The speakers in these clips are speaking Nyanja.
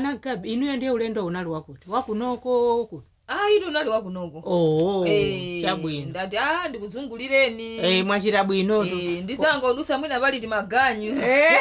anagabi inuyo ndiye ulendo unali wakuti wakunoko ku ah inu unali wakunoko oh Eh, chabwino ndati ah ndikuzungulireni eh mwachita bwinotu Eh, ndizangodusa mwina paliti maganyu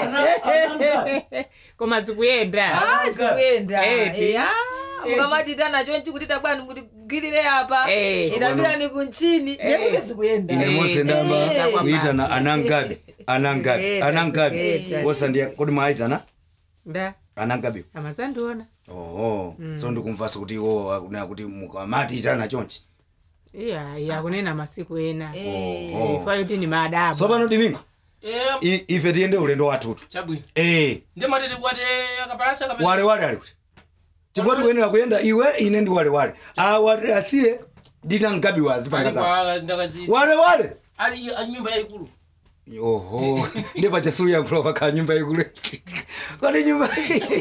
koma zikuyenda Ah, zikuyenda Eti. Eh, ah, mukamati tanacho nchikutita bwani kuti gilire apa Eh. idapirani kunchini ndekuti zikuyenda ine monse ndamba Eh. kuitana anangabi anangabi Eh, anangabi eh, wosandiya kuti mwaitana nda anangabi amazandiona oho so ndikumvasa kuti iwo akunena kuti mukamati itana chonchi iya iya kunena masiku ena Oho. ifa yuti ni maadabu tsopano dimingo Eh, i- ife tiyende ulendo wathutu chabwino eh ndimatiti kwati akapalasa kapena wale wale ali kuti chifukwa tikuyenera kuyenda iwe ine ndi wale wale awati asiye ndina mgabi wazi panga zako ali ndakazi wale wale ali ali nyumba yayikulu oho ndi pachasulu yankhulo pakhala nyumba ikulu kodi nyumba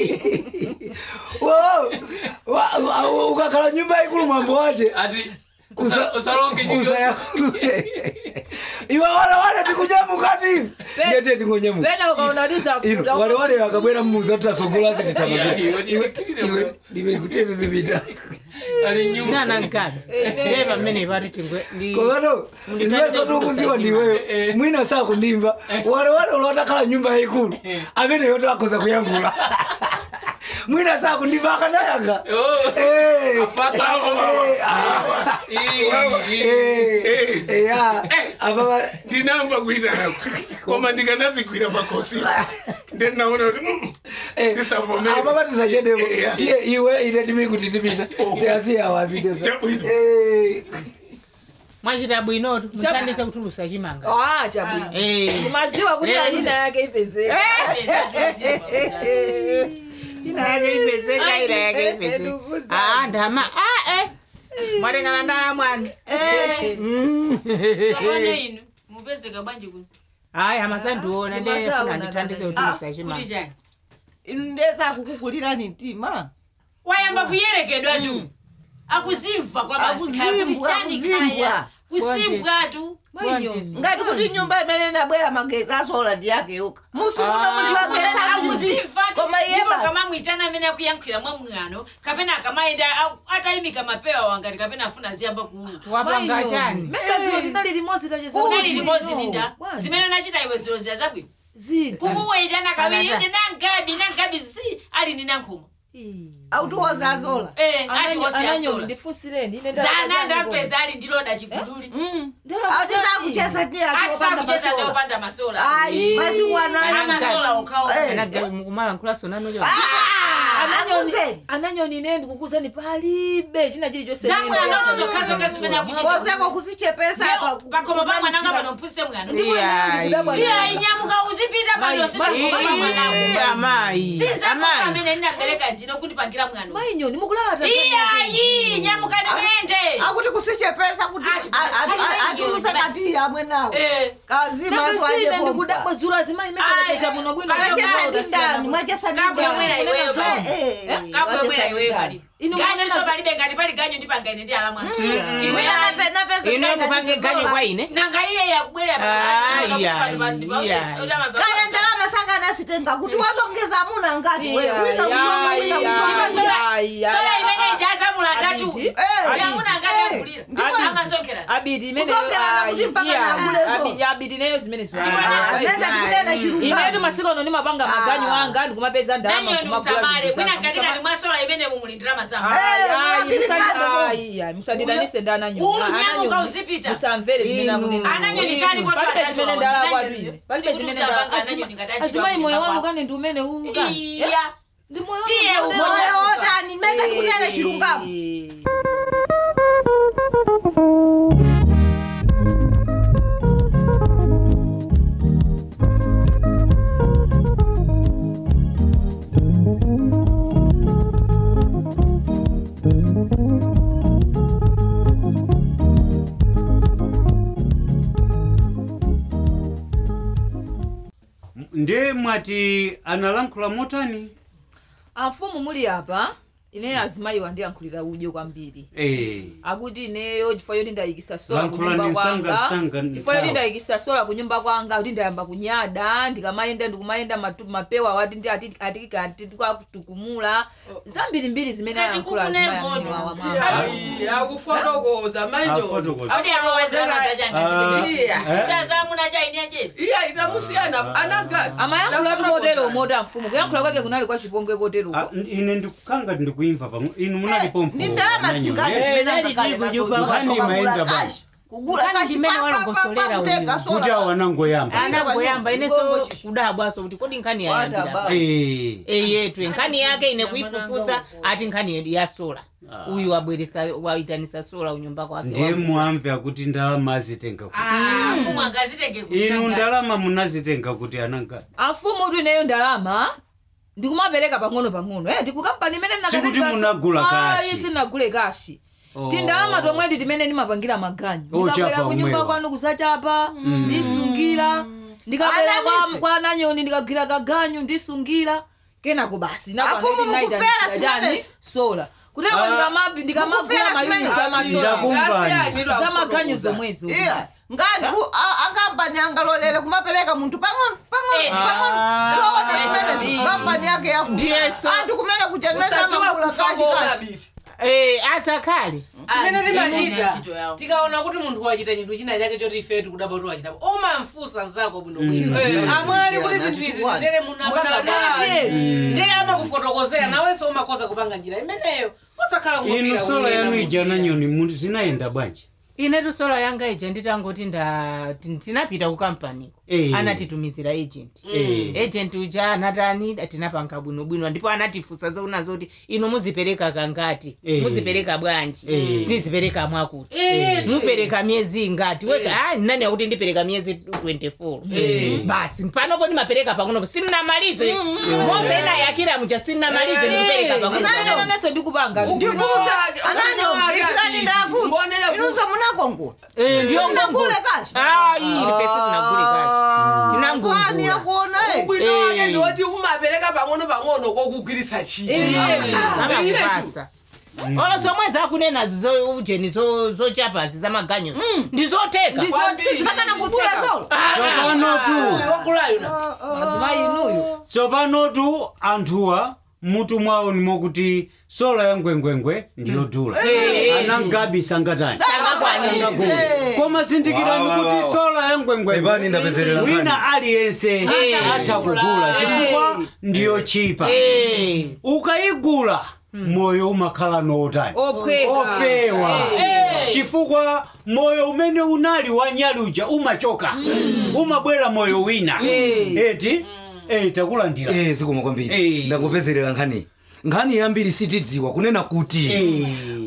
Wow. Wa- wa- ukakhala nyumba ikulu mwambo wache ati Usa- usa- usalonge nyumba usayankhule iwe wale wale tikunyamuka ndete tingonyamuka pena ukaona ino tisafuta wale wale akabwera mmuza tutasogola Yeah, iwe- iwe kikire bro. iwe kutete zipita ali nyumba nana nkabi ndiye pamene pati tingwe ndi komano ziwezo tikuziwa ndiweyo Eh. mwina saa kundimva wale wale ulotakhala nyumba yaikulu ameneyo takoza kuyankhula mwina saa kundimva akanayanga Oh. Eh. Afasa hapo, Eh, mama. ah. Ii, Eh, eh. eh, ya. Apa- ndinamba kuita nako koma ndikanazikwira pakosi ndinaona kuti mm, eh, Ndisavomere. apa patisachedemo Eh, tiye iwe ine timi kuti tipita Oh. tiasiya wazitesa Chabwino. mwachita bwinotu muthandize kutulusa chimanga ah chabwino Eh. kumaziwa kuti Eh. ayina yake ipezeka ina yake ipezeka ina yake ipezeka Nduguza. ah ndama ah eh mwatengana ndala mwani Sabone inu mupezeka bwanji kuno hayi amazandiona ndiye Kumazaona funa ndithandize dada. kutulusa kuti chimanga chani inu ndeza kukukulirani mtima wayamba kuyerekedwa tu akuzimva kwa basi kaya kuti Akuzimbwa, chani akuzimbwa. kaya kusimbwa tu Mainyozi. ngati kuti nyumba imene nabwera magezi asola ndi yake yoka musimuno munthu wagezi akuzi akuzimva tu koma iye ndipo basi kamamwitana amene akuyankhira mwa mwano kapena akamayenda a- atayimika mapewa wangati kapena afuna ziyamba kuuluka wapanga chani mesadziwo tinali limodzi tacheza unali limodzi ninda Bwanji. zimene unachita iwe zilozira zabwino ziti kukuweyitana kawiri Anada. kuti nangabi nangabi zi ali ni nankhoma autuwoza azola eh ati wose ananyoni yasola ndifunsireni ine zana ndapeza ali ndiloda chiguduli atisakucheza ndi atisakucheza atiopanda ndopanda masola ayi masiku ana anayo masola okhawo Eh. mukumala nkhulaso nanocho akuzeni ananyoni ine ndikukuzeni palibe china chilichonse zamwe anoto zokhazokha zimene akuchita kozeko kuzichepesa pakoma pa mwananga pano mpuse mwana Iya, iya inyamuka uzipita pano Mai, sipakoma pa mwanangu amayi sinzakoma amayi amene ndinabereka ndino kundipangira mwana mainyoni mukulala iyayi nyamuka ndimuyende akuti kusichepesa kuti Ati- ati- atuluse kati yamwe nawo Eh. kazima nakasine swaje ndikudabwa zura azimayi mesadakeza muno bwino mwachesa ndi ndani mwachesa ndi Kabwemwera iweyo ndani pali. Eh, eh, kabwemwera mwachesa ndi iweyo ndani. pali Inu ganyu mwanena so zi- palibe ngati pali ganyu ndipangaine ndi ala mwana Iwe iwe nape- napezo ine ndani kupange zizola. ganyu kwa ine nanga iye yakubwerera Ai, ai, ai. kaya ndalama sangana sitenga kuti wazongeza muna ngati wewe Iya, wina kuzoma iya, wina iya, kuzoma iya, iya, sola iya, imene ah, ijazamula tatu Abidi. Eh, yamuna eh, ngati yakulira ndipo- amasonkera abidi imene Kusongerana kuti mpaka nakulezo. abidi neyo zimene Ah, neza tikunena chilungamo inetu masiku ano ndimapanga maganyu anga ndikumapeza ndalama nanyoni kumagula usamale zinthu mwina zanga. ngatikati mwasola imene mumulindira mazamba Eh, Ai, ai, mwakili musandi- kando. ai, ai, musandidanise ndi ananyoni. Uyu Ananyoni, nyamuka uzipita. musamvere zimene Inu. akunena. Ananyoni sali poto Palibe atatu zimene awo, ndalama ndinanyoni. kwambiri. Palibe Sikuti zimene uzapanga ndalama- ananyoni ngati achidwa azimayi moyo kulimba wanu kwako. kani ndi umene uka iya ndi moyo Tiye wanu umoyo. umene moyo uka. wotani meza tikunena chilungamo Eh. nde mwati analankhula motani amfumu muli apa ine azimayi wandiyankhulira udyo kwambiri Eh. akuti ineyo chifukwa yoti ndayikisa sola Lankhulani kunyumba msanga- kwanga msanga chifukwa yoti nthawi. ndayikisa sola kunyumba kwanga kuti ndayamba kunyada ndikamayenda ndikumayenda matu- mapewa wati ndi ati- ati- ati tikatukumula zambirimbiri zimene Kati ayankhula kukune azimayi moto. amene wawa mama Ai, akufotokoza manyo Afotokoza. Kodi apo wazanga zachanga Ah, zitenge. Iya. Sasa muna chaini achezi. iya itamusiyana anagani amayankhula tu kotero mota mfumu kuyankhula kwake kunali kwa chipongwe kotero Ah, ine ndikukanga ndikuimva pamwe inu munalipompo ndi ndalama zingati Eh, zimene nali angakale tili nazo kunyumba kwanu. kugula Maenda kashi. basi. kugula Kani kashi chimene pa- pa- pa- walongosolera pa- kuteka uyu. sola kuti pa- awanangoyamba anangoyamba ineso Ngochi. kudabwaso kuti kodi nkhani Wata yayambira ba. Eh. eyetwe nkhani yake ine kuifufuza ati nkhani yedu ya sola uyu wabweresa waitanisa sola unyumba kwake ndiye wa- muamve akuti ndalama azitenga kuti Ah, mfumu angazitenge kuti inu nanga. ndalama munazitenga kuti ananga amfumu kuti ineyo ndalama ndikumapereka pang'ono pang'ono eh ndikukampani imene Sikuti munagula kashi. sinagule kashi Oh. tindalama tomwedi timene ndimapangira maganyu Oh, ndikabwera chapa kunyumba omwewa. kwanu kusachapa ndisungira ndikabwera kwa, Anamisi. kwa nanyoni ndikagwira kaganyu ndisungira kenako basi Afumu mukufera simenezi. sola kuteko Ah. ndikamagwira Mukufera mayunisi simenezi. amasola Ndakumvani. zamaganyu zomwezo iya ngani ku- a- akampani angalolere kumapereka munthu pang'ono pang'ono Eh. pang'ono soona zimenezo Ah. kampani yake yaku Ndiye so- anthu kumene kuchenesa magula kashi kashi Eh, asakhale chimene Ah, timachita ndiyo ntchito yawo. tikaona kuti munthu wachita chinthu china chake choti ifetu kudaba kuti wachitapo umamfunsa nzako bwinobwino amwali kuti zinthu izi zitere munapanga bwanji ndiye amakufotokozera nawenso umakoza kupanga njira imeneyo posakhala inu sola yanu ija nanyoni mu- zinayenda bwanji inetu sola yanga ija nditangoti nda tin- tinapita ku kampaniko Eh. anatitumizira agent Eh. agent uja anatani tinapanga bwinobwino ndipo anatifunsa zoona zoti inu muzipereka kangati Eh. muzipereka bwanji Eh. ndizipereka mwakuti Eh. mupereka miyezi ingati weka ah nani akuti ndipereka miyezi 24 basi panopo ndimapereka pang'onopo sinnamalize mose inayakira muja sinnamalize ndikupereka pang'ono naso ndikupanga ananyo ikulani ndavuza inunso munakongula Eh, ndiyo Munagule ngongole. kashi Ah, iyi ife sitinagule kashi kwani tinangongula yakuona eh. ubwino wake Eh. ndiwoti umapereka pang'ono pang'ono kokugwiritsa ntchito amakupasa olo zomwe zakunena zizo ujeni zo- zochapazi zamaganyo ndizoteka sizipakana kugula sola tsopanotu wakulayo na azimayi inuyo tsopanotu anthuwa mutu mwawo nimokuti sola ya ngwengwengwe ndiyodula anangabi sangatani Sangakwanise. koma zindikirani Wa, wa, wa. kuti sola ya Epani ngwengwengwe ndapezerera nkhani. wina aliyense atha kugula chifukwa ndiyo chipa ukayigula moyo umakhala notani ophweka ofewa chifukwa moyo umene unali wanyaluja umachoka umabwera moyo wina eti eh, takulandira Eh, zikoma kwambiri Eh. ndakupezerera nkhani nkhani yambiri sitidziwa kunena kuti Eh.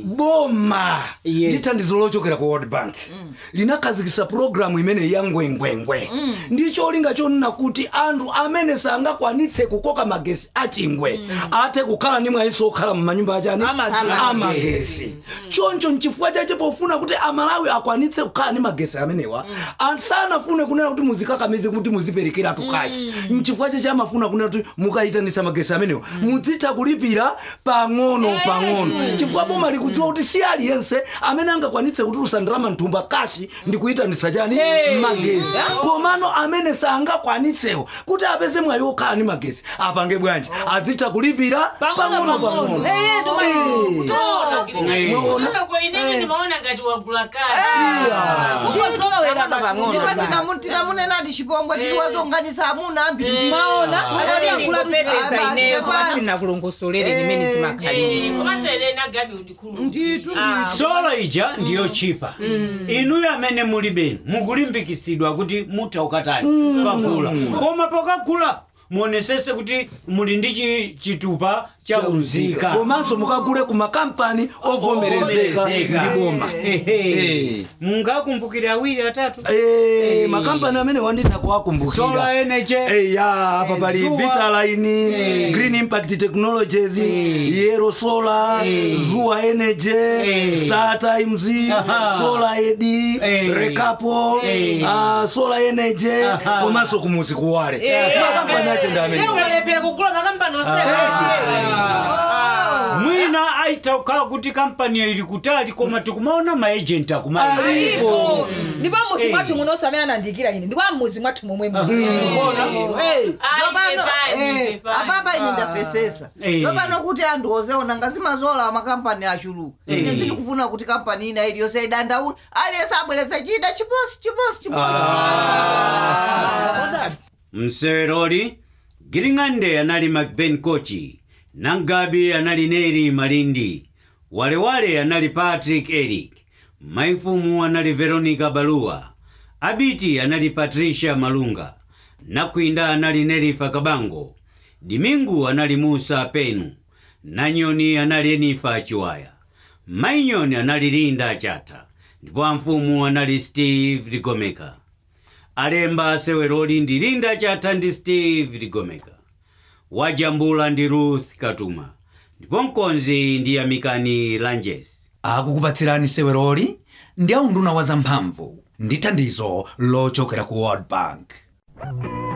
boma Yes. ndi thandizo lochokera ku world bank linakhazikitsa pulogalamu imene ya ngwengwengwe ndi cholinga chonena kuti anthu amene sangakwanitse kukoka magesi achingwe athe kukhala ndi mwayinso okhala mumanyumba achani Amagesi. amagesi choncho nchifukwa chache pofuna kuti amalawi akwanitse kukhala ndi magesi amenewa anthu sanafune kunena kuti muzikakamize kuti muziperekera tukashi nchifukwa chache amafuna kunena kuti mukayitanitsa magesi amenewa mudzitha kulipira pang'ono pang'ono chifukwa boma likudziwa kuti si aliyense amene angakwanitse kutulusa ndalama mthumba kashi ndi kuyitanitsa chani magesi komano amene sangakwanitsewo kuti apeze mwayi okhala ndi magesi apange bwanji adzitha kulipira pang'ono pang'ono Eh, tuma- Eh. mwaona Kama kwa ineni nimeona ngati wagula kazi. kukozolowera pang'ono ndipo basi. tinamu- tinamunenati chipongwe tili wazonganisa amuna ambiri mwaona ndingopepesa ineyo kwasina kulongosolere nimene zimakhalira Eh, komanso elena gabi udikulu. Ah, sola ija ndiyo chipa inuyo amene muli benu mukulimbikisidwa kuti mutha ukatani pagula koma pakagula muonesese kuti muli ndi chi- chitupa cha unzika komanso mukagule ku makampani ovomerezeka Ovomerezeka. ndi boma Ehe. Eh. mungakumbukire awiri atatu Eh, makampani amene wanditha sola kuwakumbukira eneche Eh, ya apa pali Zuwa. vitaline green impact technologies yero solar zuwa energy Eh. star times Aha. solar ed Eh. recapo Eh. ah, solar energy Aha. komanso kumuzi kuwale makampani ache ndi amene unalepera kugula makampani osera mwina paita kukhala kuti kampaniyo ili kutali koma tikumaona maejenti akumayi alipo ndipo muzi Eh. mwathu muno samene anandikira ine ndikwa muzi mwathu momwe muno. Kona? Eh. Zopano, pepani, eh, pepani. apapa ine ndapesesa Eh. zopano kuti anthu ozeona ngazimazola amakampani achuluka ine zindikufuna kuti kampani ina iliyonse idandaula aliyense abwereza chida chiposi chiposi chiposi mseweroli giring'ande anali macben kochi nangabi anali neri malindi walewale anali patrick eric maifumu anali veronica baluwa abiti anali patricia malunga nakwinda anali nerifa kabango dimingu anali musa penu nanyoni anali enifa chiwaya mainyoni anali linda chata ndipo amfumu anali steve ligomeka alemba seweroli ndi linda chatha ndi steve ligomeka wajambula ndi ruth katuma ndipo mkonzi ndi amikani lanjes akukupatsirani seweroli ndi aunduna wa zamphamvu ndi thandizo lochokera ku world bank